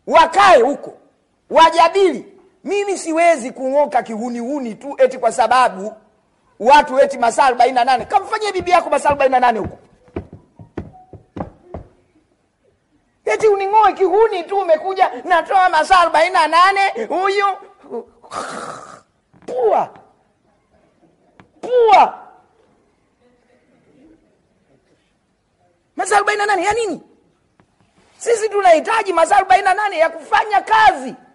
wakae huko wajadili mimi siwezi kung'oka kihunihuni tu eti kwa sababu watu eti masaa arobaini na nane kamfanyie bibi yako masaa arobaini na nane huko eti uning'oe kihuni tu umekuja natoa masaa arobaini na nane huyu pua pua masaa arobaini na nane ya nini sisi tunahitaji masaa arobaini na nane ya kufanya kazi